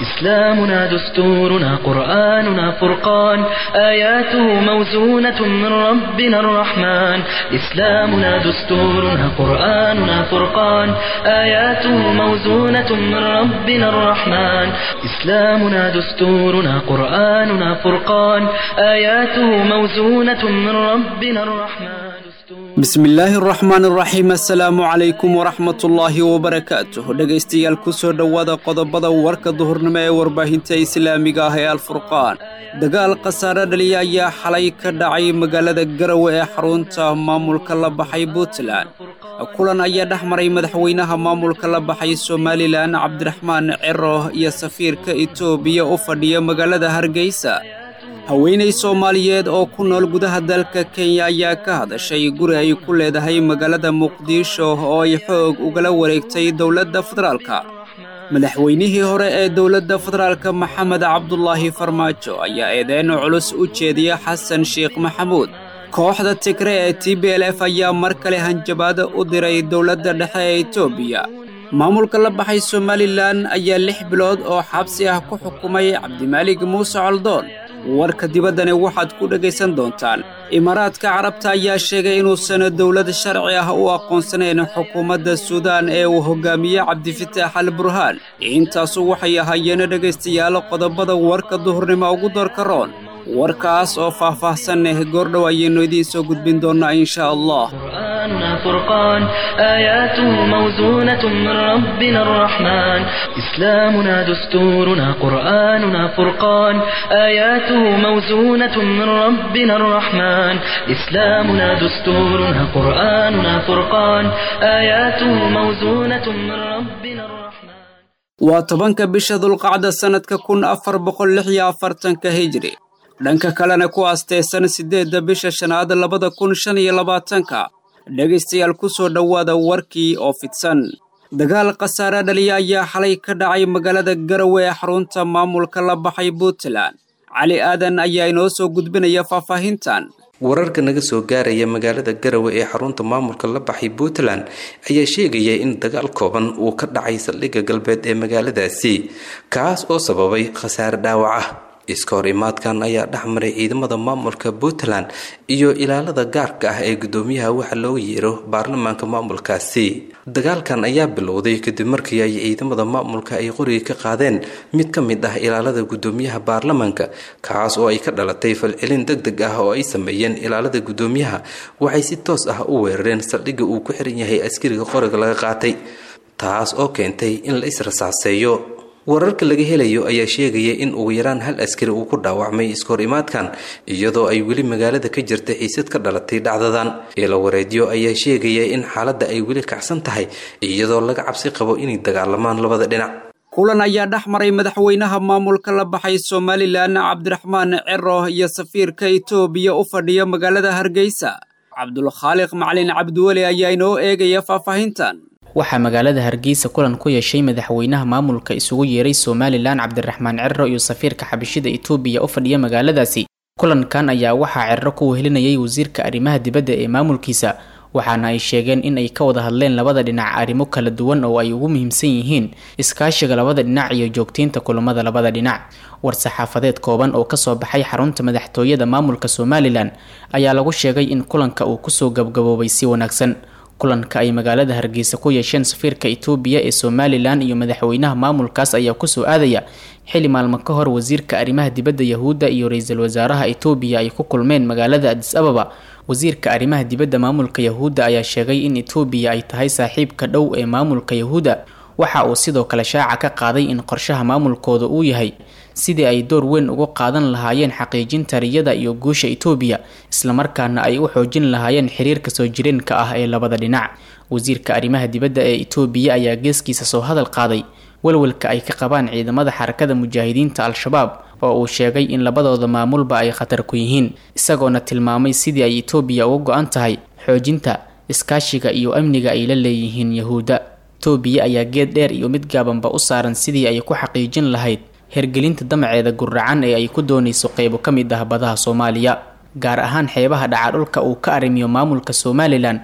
إسلامنا دستورنا قرآننا فرقان آياته موزونة من ربنا الرحمن إسلامنا دستورنا قرآننا فرقان آياته موزونة من ربنا الرحمن إسلامنا دستورنا قرآننا فرقان آياته موزونة من ربنا الرحمن bismi illaahi araxmaan araxiim assalaamu calaykum waraxmatullaahi wabarakaatuh dhegaystayaal ku soo dhowaada qodobada warka duhurnimo ee warbaahinta islaamiga ah ee alfurqaan dagaal khasaare dhaliya ayaa xalay ka dhacay magaalada garawe ee xarunta maamulka la baxay puntland kulan ayaa dhex maray madaxweynaha maamulka la baxay somalilan cabdiraxmaan ciro iyo safiirka etoobiya u fadhiya magaalada hargeysa haweenay soomaaliyeed oo ku nool gudaha dalka kenya ayaa ka hadashay guri ay ku leedahay magaalada muqdisho oo ay xoog ugala wareegtay dowladda federaalka madaxweynihii hore ee dowladda federaalka maxamed cabdulaahi farmaajo ayaa eedeyn culus u jeediya xasan sheekh maxamuud kooxda tigre ee t b l f ayaa mar kale hanjabaada u diray dowladda dhexe ee etoobiya maamulka la baxay somalilan ayaa lix bilood oo xabsi ah ku xukumay cabdimaalig muuse coldoon warka dibaddani waxaad ku dhegaysan doontaan imaaraadka carabta ayaa sheegay inuusan dowlad sharci ah u aqoonsanayn xukuumadda suudaan ee uu hogaamiye cabdifitaax al burhaan intaasu waxay ahaayeen dhegaystayaal qodobada warka duhurnimo ugu doorka roon warkaas oo faah-faahsan eh goordhow ayaynu idiin soo gudbin doonnaa insha allah قرآننا فرقان آياته موزونة من ربنا الرحمن إسلامنا دستورنا قرآننا فرقان آياته موزونة من ربنا الرحمن إسلامنا دستورنا قرآننا فرقان آياته موزونة من ربنا الرحمن waa tobanka bisha dulqacda sannadka kun afar boqol lix iyo afartanka hijri dhanka kalena ku aasteysan siddeedda bisha shanaad labada kun shan iyo labaatanka dhegaystayaal ku soo dhowaada warkii oo fidsan dagaal khasaare dhaliya ayaa xalay ka dhacay magaalada garawe ee xarunta maamulka la baxay puntland cali aadan ayaa inoo soo gudbinaya faahfaahintan wararka naga soo gaaraya magaalada garawe ee xarunta maamulka la baxay puntland ayaa sheegaya in dagaal kooban uu ka dhacay saldhigga galbeed ee magaaladaasi kaas oo sababay khasaare dhaawac ah iska hor imaadkan ayaa dhex maray ciidamada maamulka puntland iyo ilaalada gaarka ah ee gudoomiyaha waxa looga yeero baarlamaanka maamulkaasi dagaalkan ayaa bilowday kadib markii ay ciidamada maamulka ay qoriga ka qaadeen mid ka mid ah ilaalada gudoomiyaha baarlamaanka kaas oo ay ka dhalatay falcelin deg deg ah oo ay sameeyeen ilaalada gudoomiyaha waxay si toos ah u weerareen saldhigga uu ku xiran yahay askariga qoriga laga qaatay taas oo keentay in la israsaaseeyo wararka laga helayo ayaa sheegaya in ugu yaraan hal askari uu ku dhaawacmay iskahor imaadkan iyadoo ay weli magaalada ka jirta xiisad ka dhalatay dhacdadan eela wareedyo ayaa sheegaya in xaaladda ay weli kacsan tahay iyadoo laga cabsi qabo inay dagaalamaan labada dhinac kulan ayaa dhex maray madaxweynaha maamulka la baxay somalilan cabdiraxmaan ciro iyo safiirka etoobiya u fadhiya magaalada hargeysa cabdulkhaaliq macalin cabdiweli ayaa inoo eegaya faahfaahintan waxaa magaalada hargeysa kulan ku yeeshay madaxweynaha maamulka isugu yeeray somalilan cabdiraxmaan ciro iyo safiirka xabashida etoobiya u fadhiya magaaladaasi kulankan ayaa waxaa ciro ku wehelinayay wasiirka arrimaha dibadda ee maamulkiisa waxaana ay sheegeen in ay ka wada hadleen labada dhinac arrimo kala duwan oo ay ugu muhiimsan yihiin iskaashiga labada dhinac iyo joogteynta kulamada labada dhinac war-saxaafadeed kooban oo kasoo baxay xarunta madaxtooyada maamulka somalilan ayaa lagu sheegay in kulanka uu kusoo gabgaboobay si wanaagsan kulanka ay magaalada hargeysa ku yeesheen safiirka etoobiya ee somalilan iyo madaxweynaha maamulkaas ayaa kusoo aadaya xili maalmo ka hor wasiirka arrimaha dibadda yahuudda iyo ra-iisul wasaaraha etoobiya ay ku kulmeen magaalada adis ababa wasiirka arrimaha dibadda maamulka yahuudda ayaa sheegay in etoobiya ay tahay saaxiibka dhow ee maamulka yahuudda waxa uu sidoo kale shaaca ka qaaday in qorshaha maamulkooda uu yahay sidii ay door weyn ugu qaadan lahaayeen xaqiijinta riyada iyo guusha etoobiya islamarkaana ay u xoojin lahaayeen xiriirka soo jireenka ah ee labada dhinac wasiirka arrimaha dibadda ee etoobiya ayaa geeskiisa soo hadal qaaday walwalka ay ka qabaan ciidamada xarakada mujaahidiinta al-shabaab oo uu sheegay in labadooda maamulba ay khatar ku yihiin isagoona tilmaamay sidii ay etoobiya uga go-an tahay xoojinta iskaashiga iyo amniga ay la leeyihiin yahuudda etoobiya ayaa geed dheer iyo mid gaabanba u saaran sidii ay ku xaqiijin lahayd hergelinta damaceeda guracan ee ay ku doonayso qeybo ka mid ah badaha soomaaliya gaar ahaan xeebaha dhacadhulka uu ka arrimiyo maamulka somalilan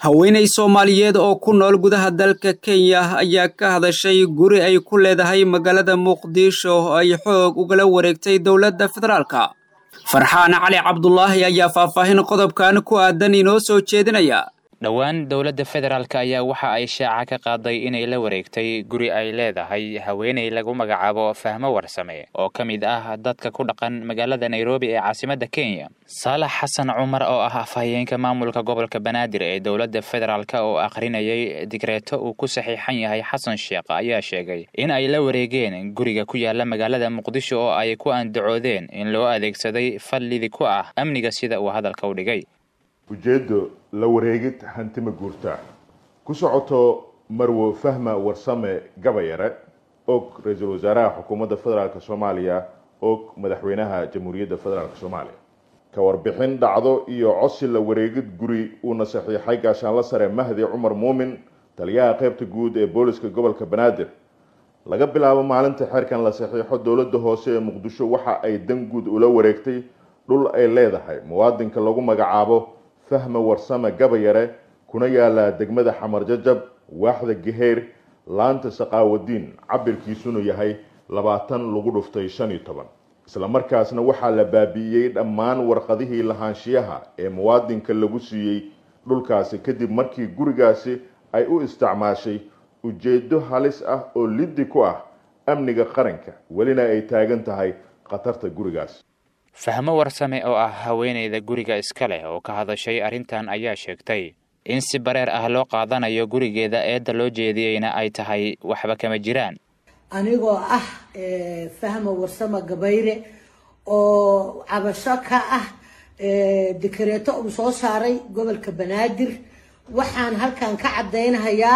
haweenay soomaaliyeed oo ku nool gudaha dalka kenya ayaa ka hadashay guri ay ku leedahay magaalada muqdisho oo ay xoog ugala wareegtay dowladda federaalka farxaan cali cabdulaahi ayaa faahfaahin qodobkan ku aadan inoo soo jeedinaya dhowaan dowladda federaalk ayaa waxa ay shaaca ka qaaday inay la wareegtay guri ay leedahay haweeney lagu magacaabo fahmo warsame oo ka mid ah dadka ku dhaqan magaalada nairobi ee caasimadda kenya saalax xasan cumar oo ah afhayeenka maamulka gobolka banaadir ee dowladda federaalk oo akhrinayay digreeto uu ku saxiixan yahay xasan sheekh ayaa sheegay in ay la wareegeen guriga ku yaala magaalada muqdisho oo ay ku andacoodeen in loo adeegsaday fallidi ku ah amniga sida uu hadalka u dhigay ujeeddo la wareegid hantima guurtaa ku socoto marwo fahma warsame gabayare og ra-iisul wasaaraha xukuumadda federaalk soomaaliya og madaxweynaha jamhuuriyadda federaalk soomaaliya ka warbixin dhacdo iyo cosi la wareegid guri uuna saxiixay gaashaanla sare mahdi cumar muumin taliyaha qeybta guud ee booliska gobolka banaadir laga bilaabo maalinta xeerkan la saxiixo dowladda hoose ee muqdisho waxa ay dan guud ula wareegtay dhul ay leedahay muwaadinka lagu magacaabo fahma warsame gabayare kuna yaalaa degmada xamar jajab waaxda geheer laanta saqaawadiin cabirkiisuna yahay labaatan lagu dhuftay shan iyo toban islamarkaasna waxaa la baabi'iyey dhammaan warqadihii lahaanshiyaha ee muwaadinka lagu siiyey dhulkaasi kadib markii gurigaasi ay u isticmaashay ujeedo halis ah oo liddi ku ah amniga qaranka welina ay taagan tahay khatarta gurigaas fahmo warsame oo ah haweeneyda guriga iska leh oo ka hadashay arrintan ayaa sheegtay in si bareer ah loo qaadanayo gurigeeda eedda loo jeediyeyna ay tahay waxba kama jiraan anigoo ah fahmo warsame gabayre oo cabasho ka ah dekareeto uu soo saaray gobolka banaadir waxaan halkan ka caddaynhayaa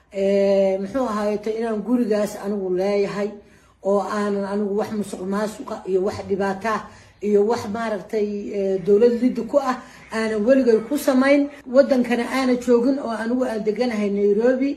muxuu ahaayeto inaan gurigaas anigu leeyahay oo aanan anigu wax musuq maasuqa iyo wax dhibaataa iyo wax maaragtay dowlad liddi ku ah aanan weligay ku samayn wadankana aana joogin oo anigu aan deganahay nairobi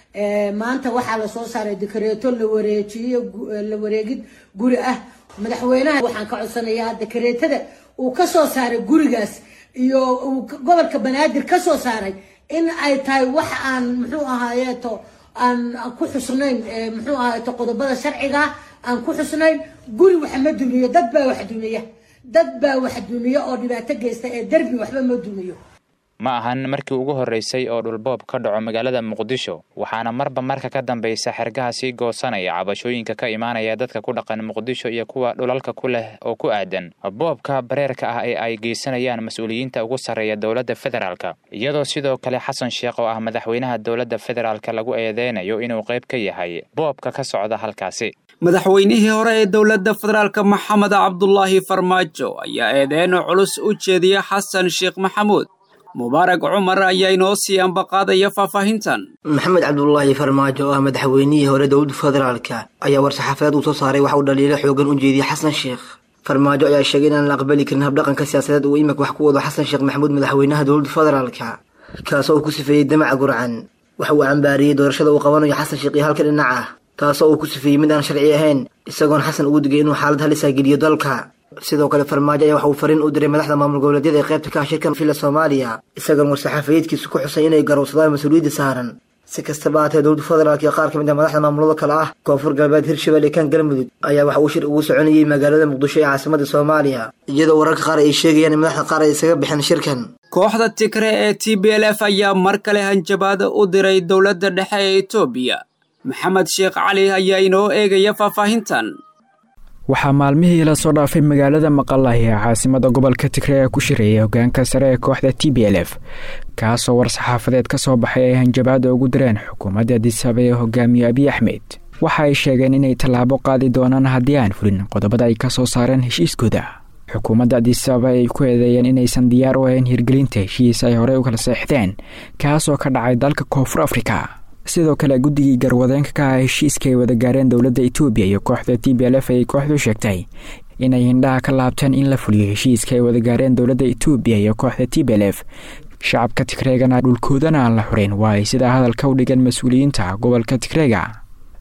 maanta waxaa lasoo saaray dekareeto la wareejiyo la wareegid guri ah madaxweynaha waxaan ka codsanayaa dekareetada uu kasoo saaray gurigaas iyo uu gobolka banaadir kasoo saaray in ay tahay wax aan muxuu ahaayeeto aan ku xusnayn muxuu ahaayeeto qodobada sharciga aan ku xusnayn guri wax ma dumiyo dad baa wax dumiya dad baa wax dumiyo oo dhibaato geysta ee derbi waxba ma dumiyo ma ahan markii ugu horreysay oo dhulboob ka dhaco magaalada muqdisho waxaana marba marka ka dambaysa xergaha sii goosanaya cabashooyinka ka imaanaya dadka ku dhaqan muqdisho iyo kuwa dhulalka ku leh oo ku aadan boobka bareerka ah ee ay geysanayaan mas-uuliyiinta ugu sarreeya dowladda federaalka iyadoo sidoo kale xasan sheekh oo ah madaxweynaha dowladda federaalka lagu eedeynayo inuu qayb ka yahay boobka ka socda halkaasi madaxweynihii hore ee dowladda federaalka maxamed cabdulaahi farmaajo ayaa eedeeno culus u jeediya xasan sheekh maxamuud mubaarak cumar ayaa inoo sii ambaqaadaya faahfaahintan maxamed cabdulaahi farmaajo oo ah madaxweynihii hore dowladda federaalka ayaa war-saxaafadeed uu soo saaray waxa uu dhaliilo xoogan u jeediyey xasan sheekh farmaajo ayaa sheegay inaan la aqbali karin habdhaqanka siyaasadeed uu imika wax ku wado xasan sheekh maxamuud madaxweynaha dowladda federaalka kaasoo uu ku sifeeyey damaca gurcan waxa uu cambaariyey doorashada uu qabanayo xasan sheekh iyo halka dhinac ah taasoo uu ku sifeeyey mid aan sharci ahayn isagoon xasan ugu digay inuu xaalad halisa geliyo dalka sidoo kale farmaajo ayaa waxa uu fariin u diray madaxda maamul goboleedyada ee qaybta ka ah shirkan villa soomaaliya isagoon war-saxaafayeedkiisu ku xusay inay garowsadaan mas-uuliyadda saaran si kastaba haatee dowladda federaalk iyo qaar ka mid ah madaxda maamulada kale ah koonfur galbeed hirshabelle kan galmudug ayaa waxa uu shir ugu soconayey magaalada muqdisho ee caasimadda soomaaliya iyadoo wararka qaar ay sheegayaan in madaxda qaar ay isaga bixeen shirkan kooxda tigre ee t b l f ayaa mar kale hanjabaada u diray dowladda dhexe ee etoobiya maxamed sheekh cali ayaa inoo eegaya faahfaahintan waxaa maalmihii la soo dhaafay magaalada maqalahi ee caasimada gobolka tigre ee ku shirayay hogaanka sare ee kooxda t b l f kaasoo war-saxaafadeed ka soo baxay ay hanjabaada ugu direen xukuumadda adisaba ee hogaamiye abiy axmed waxa ay sheegeen inay tallaabo qaadi doonaan haddii aan fulin qodobada ay ka soo saareen heshiiskooda xukuumadda adisaba ay ku eedeeyeen inaysan diyaar u ahayn hirgelinta heshiis ay horey u kala seexdeen kaasoo ka dhacay dalka koonfur afrika sidoo kale guddigii garwadeenka ka ah heshiiska ay wada gaareen dowladda etoobiya iyo kooxda t b l f ayay kooxdu sheegtay inay hindhaha ka laabteen in la fuliyo heshiiska ay wada gaareen dowladda etoobiya iyo kooxda t b l f shacabka tigreegana dhulkoodana aan la xureyn waa ay sidaa hadalka u dhigeen mas-uuliyiinta gobolka tigreega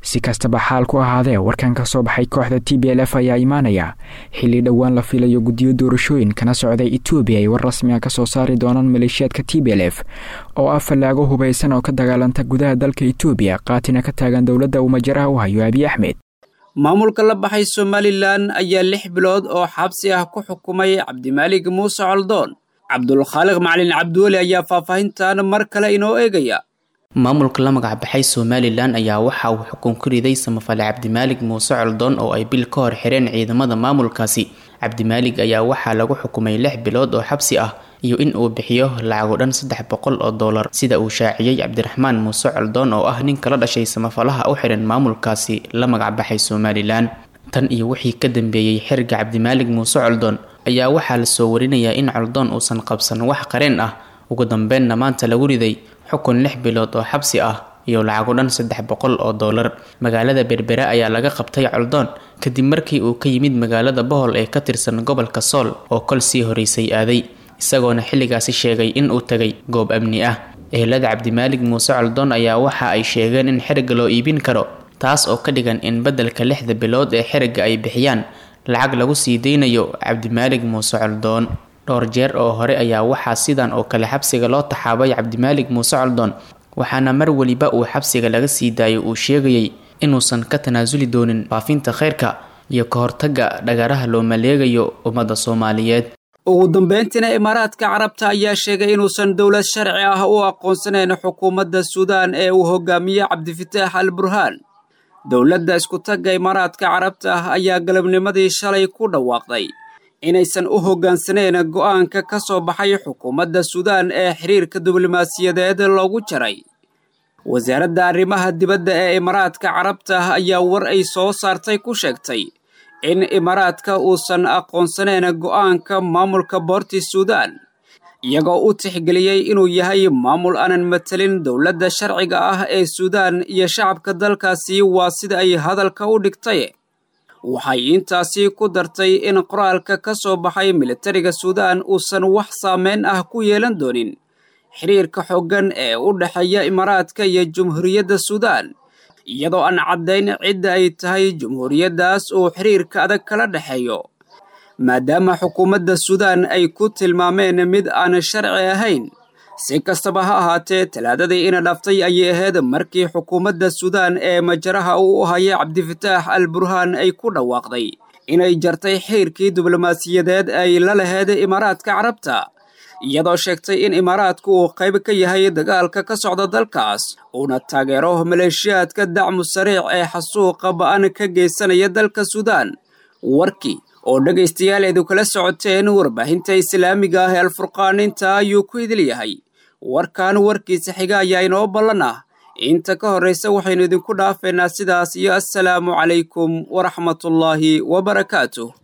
si kastaba xaal ku ahaadee warkan ka soo baxay kooxda t b l f ayaa imaanaya xilli dhowaan la filayo guddiyo doorashooyin kana socday etoobiya ay war rasmi a kasoo saari doonaan maleeshiyaadka t b l f oo ah fallaago hubaysan oo ka dagaalanta gudaha dalka etoobiya qaatina ka taagan dowladda uu majaraha u hayo abiy axmed maamulka la baxay somalilan ayaa lix bilood oo xabsi ah ku xukumay cabdimaalig muuse coldoon cabdulkhaaliq macalin cabdiweli ayaa faahfaahintan mar kale inoo eegaya maamulka la magac baxay somalilan ayaa waxa uu xukun ku riday samafale cabdimaalig muuse coldoon oo ay bil ka hor xireen ciidamada maamulkaasi cabdimaalig ayaa waxaa lagu xukumay lix bilood oo xabsi ah iyo in uu bixiyo lacago dhan saddex boqol oo dollar sida uu shaaciyey cabdiraxmaan muuse coldoon oo ah nin kala dhashay samafalaha u xihan maamulkaasi la magac baxay somalilan tan iyo wixii ka dambeeyey xiriga cabdimaalig muuse coldoon ayaa waxaa lasoo warinayaa in coldoon uusan qabsan wax qareen ah ugu dambeenna maanta lagu riday xukun lix bilood oo xabsi ah iyo lacago dhan saddex boqol oo dollar magaalada berbera ayaa laga qabtay coldoon kadib markii uu ka yimid magaalada bohol ee ka tirsan gobolka sool oo kol sii horeysay aaday isagoona xilligaasi sheegay in uu tagay goob amni ah ehelada cabdimaalig muuse coldoon ayaa waxa ay sheegeen in xiriga loo iibin karo taas oo ka dhigan in beddelka lixda bilood ee xiriga ay bixiyaan lacag lagu sii deynayo cabdimaalig muuse coldoon dhowr jeer oo hore ayaa waxaa sidan oo kale xabsiga loo taxaabay cabdimaalig muuse coldoon waxaana mar weliba uu xabsiga laga sii daayo uu sheegayay inuusan ka tanaasuli doonin faafinta khayrka iyo ka hortagga dhagaraha loo maleegayo ummadda soomaaliyeed ugu dambeyntiina imaaraadka carabta ayaa sheegay inuusan dowlad sharci ah u aqoonsanayn xukuumadda suudaan ee uu hogaamiye cabdifitaax al burhaan dowladda iskutagga imaaraadka carabta ah ayaa galabnimadii shalay ku dhawaaqday inaysan u hoggaansaneyn go'aanka ka soo baxay xukuumadda suudaan ee xiriirka diblomaasiyadeed loogu jaray wasaaradda arrimaha dibadda ee imaaraadka carabta ah ayaa war ay soo saartay ku sheegtay in imaaraadka uusan aqoonsanayn go'aanka maamulka boorti suudaan iyagoo u tixgeliyey inuu yahay maamul aanan matelin dowladda sharciga ah ee suudaan iyo shacabka dalkaasi waa sida ay hadalka u dhigtay waxay intaasi ku dartay in qoraalka ka soo baxay militariga suudaan uusan wax saameyn ah ku yeelan doonin xiriirka xooggan ee u dhexeeya imaaraadka iyo jumhuuriyadda suudaan iyadoo aan caddayn cidda ay tahay jumhuuriyaddaas uu xiriirka adag kala dhexeeyo maadaama xukuumadda suudaan ay ku tilmaameen mid aan sharci ahayn si kastaba ha ahaatee talaadadii ina dhaftay ayay ahayd markii xukuumadda suudaan ee majaraha uu u hayay cabdifitaax al burhaan ay ku dhawaaqday inay jartay xiriirkii diblomaasiyadeed ay la laheyd imaaraadka carabta iyadoo sheegtay in imaaraadku uu qayb ka yahay dagaalka ka socda dalkaas uuna taageero maleeshiyaadka dacmu sariic ee xasuuqa ba'an ka geysanaya dalka suudaan warkii oo dhegaystayaal eedu kala socoteen warbaahinta islaamiga ah ee alfurqaan inta ayuu ku idil yahay warkan warkiisa xiga ayaa inoo ballan ah inta ka horraysa waxaynu idinku dhaafeynaa sidaas iyo assalaamu calaykum waraxmatullaahi wabarakaatuh